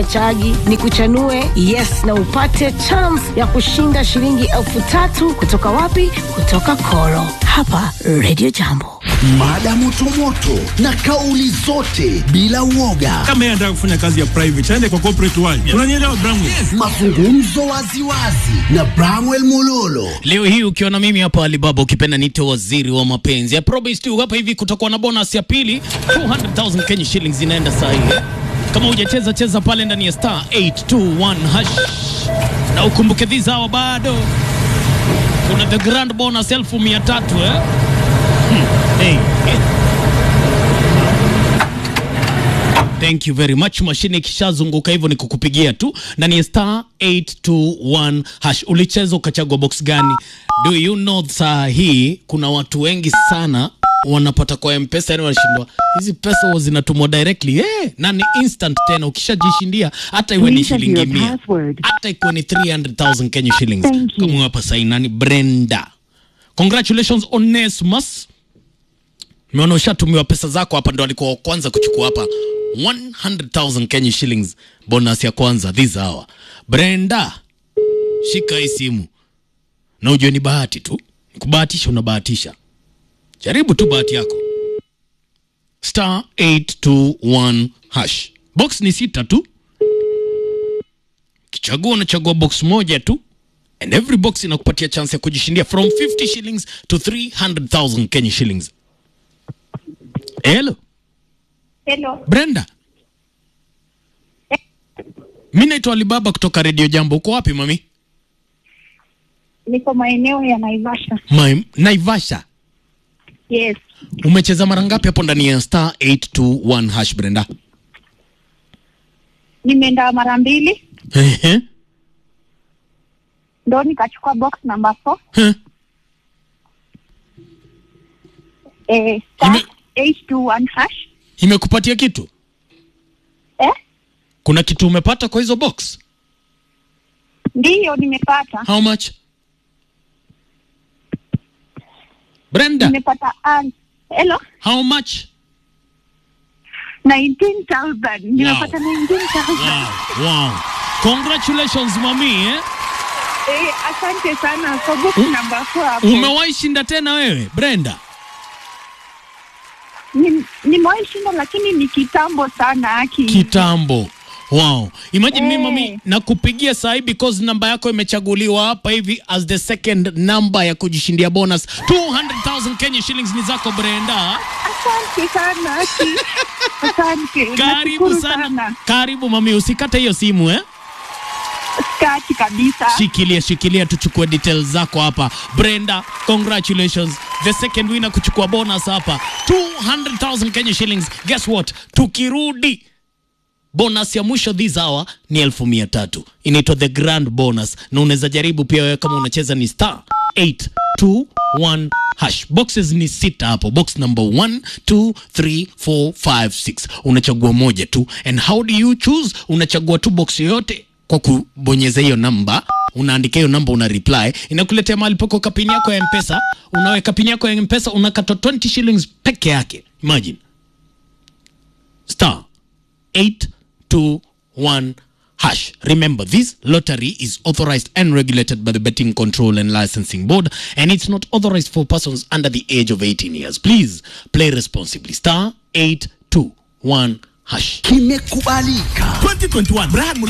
chagi ni kuchanue yes na upate chance ya kushinda shilingi elfu tatu kutoka wapi kutoka koro hapa radio jambo mada motomoto na kauli zote bila uoga kama yeye anataka kufanya kazi ya private aende kwa corporate world unanielewa Bramwe mazungumzo waziwazi na bramwel mololo Leo hii ukiwa na mimi hapa Alibaba, ukipenda nite waziri wa mapenzi. I promise tu hapa hivi kutakuwa na bonus ya pili 200,000 Kenya shillings inaenda saa hii. Kama hujacheza cheza pale ndani ya star 821 hash, na ukumbuke these hawa bado kuna the grand bonus elfu mia tatu eh? Hmm. Hey. Thank you very much. Mashine ikishazunguka hivyo ni kukupigia tu na ni star 821 hash. Ulicheza ukachagua box gani? Do you know saa hii kuna watu wengi sana wanapata kwa mpesa, yani wanashindwa hizi pesa huwa zinatumwa directly eh, na ni instant tena. Ukishajishindia hata iwe ni Please enter shilingi your mia, password. hata ikuwe ni 300,000 Kenya shillings. Thank you. Kama hapa sahi nani, Brenda, congratulations Onesmus Nimeona ushatumiwa pesa zako hapa, ndo alikuwa wa kwanza kuchukua hapa 100,000 Kenya shillings bonus ya kwanza this hour. Brenda, shika hii simu na ujue ni bahati tu, kubahatisha unabahatisha. Jaribu tu bahati yako, star 821 hash. Box ni sita tu, kichagua unachagua box moja tu and every box inakupatia chance ya kujishindia from 50 shillings to 300,000 Kenya shillings. Hello. Hello. Brenda. Mi naitwa Alibaba kutoka Radio Jambo. Uko wapi mami? Niko maeneo ya Naivasha. My, Naivasha. Yes. Umecheza mara ngapi hapo ndani ya star 821 hash Brenda? Nimeenda mara mbili Ehe. ndo nikachukua box number 4. Huh. Eh, star Ime- 821 hash. Imekupatia kitu? Eh? Kuna kitu umepata kwa hizo box? Ndiyo nimepata. How much? Brenda, Nimepata an Hello. how much? 19,000. Nimepata 19,000. Wow, wow. Congratulations mami eh? Eh, asante sana kwa box U- number 4 hapo. Umewahi shinda tena wewe Brenda? Ni- Nimewahi shinda lakini ni kitambo sana aki. kitambo wow imagine Eh. mimi mami nakupigia sahi because namba yako imechaguliwa hapa hivi as the second number ya kujishindia bonus 200000 Kenya shillings ni zako Brenda Asante sana aki. Asante. karibu Nashukuru sana karibu mami usikate hiyo simu eh Skati kabisa. shikilia shikilia tuchukue details zako hapa Brenda congratulations the second winner kuchukua bonus hapa 200000 Kenya shillings guess what tukirudi bonus ya mwisho this hour ni elfu mia tatu inaitwa the grand bonus na unaweza jaribu pia wewe kama unacheza ni star 821 hash boxes ni sita hapo box number 1 2 3 4 5 6 unachagua moja tu and how do you choose unachagua tu box yoyote kwa kubonyeza hiyo namba unaandika hiyo namba una reply inakuletea mahali pako kapini yako ya mpesa unaweka pini yako ya mpesa unakata 20 shillings peke yake imagine star 821 hash. Remember, this lottery is authorized and regulated by the Betting Control and Licensing Board, and it's not authorized for persons under the age of 18 years. Please play responsibly. Star 821 hash. kimekubalika 2021 Brad